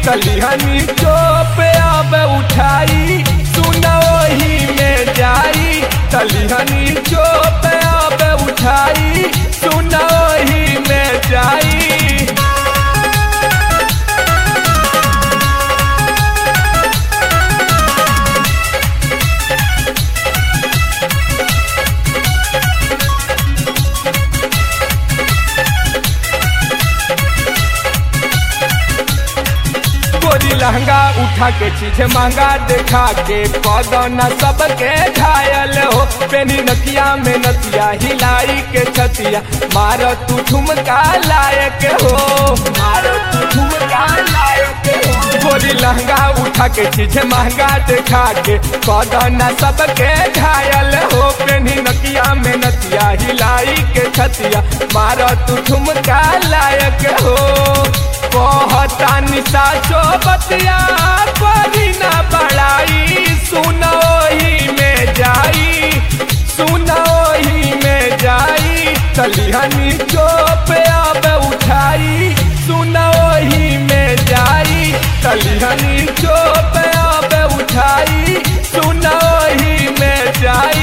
तलिहनी चोप अब उठाई सुना वही में जाई तलिहनी चोप अब उठाई सुना वही में जाई गोरी लहंगा उठा के चीज महंगा देखा के कदना सबके घायल हो पेनी नतिया में नतिया हिलाई के छतिया मार तू ठुमका लायक हो मार तू ठुमका लायक हो गोरी लहंगा उठा के चीज महंगा देखा के कदना सबके घायल हो पेनी नकिया में नतिया हिलाई के छतिया मार तू ठुमका लायक हो कहता निशा चो बतिया करी ना बड़ाई सुनो ही में जाई सुनो ही में जाई तलिहनी चोप अब उठाई सुनो ही में जाई तलिहनी चोप अब उठाई सुनो ही में जाई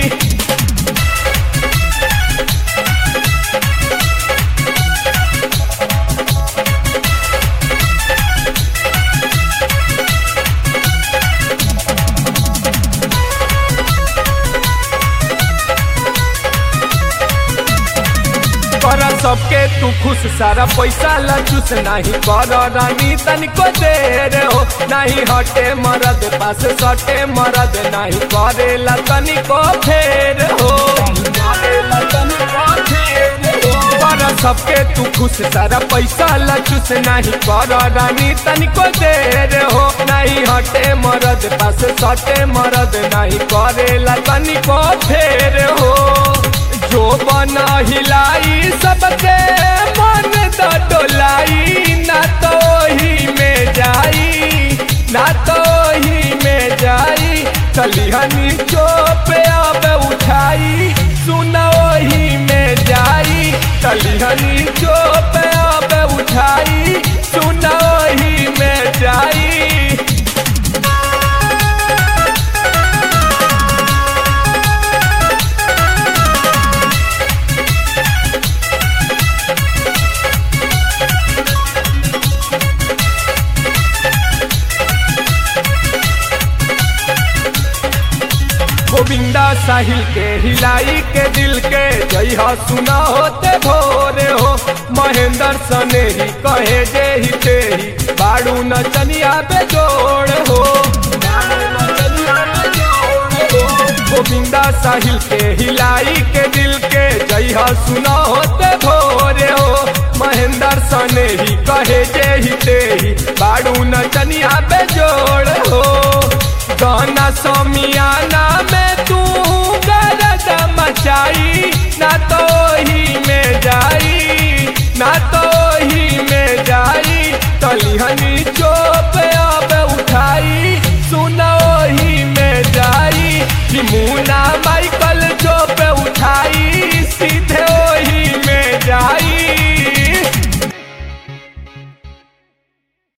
कर सबके तू खुश सारा पैसा लचुस नहीं कर रानी तनिको देर हो नहीं हटे मरद पास सटे मरद नहीं करेला तनिको फेर हो कर सबके तू खुश सारा पैसा लचुस नहीं कर रानी तनिको देर हो नहीं हटे मरद पास सटे मरद नहीं करेला तनिको फेर हो जो बना हिलाई सबके मन तो डोलाई ना तो ही में जाई ना तो ही में जाई तलिहनी चोप अब उठाई सुना ही में जाई तलिहनी चोप अब उठाई सुना ही में जाई गोविंदा साहिल के हिलाई के दिल के जय सुना होते भोरे हो महेंद्र सने ही कहे जे ही ते ही बाड़ू नचनिया पे जोड़ हो गोविंदा साहिल के हिलाई के दिल के जय सुना होते भोरे हो महेंद्र सने ही कहे जे ही ते ही बाड़ू नचनिया पे जोड़ हो गाना समियाना में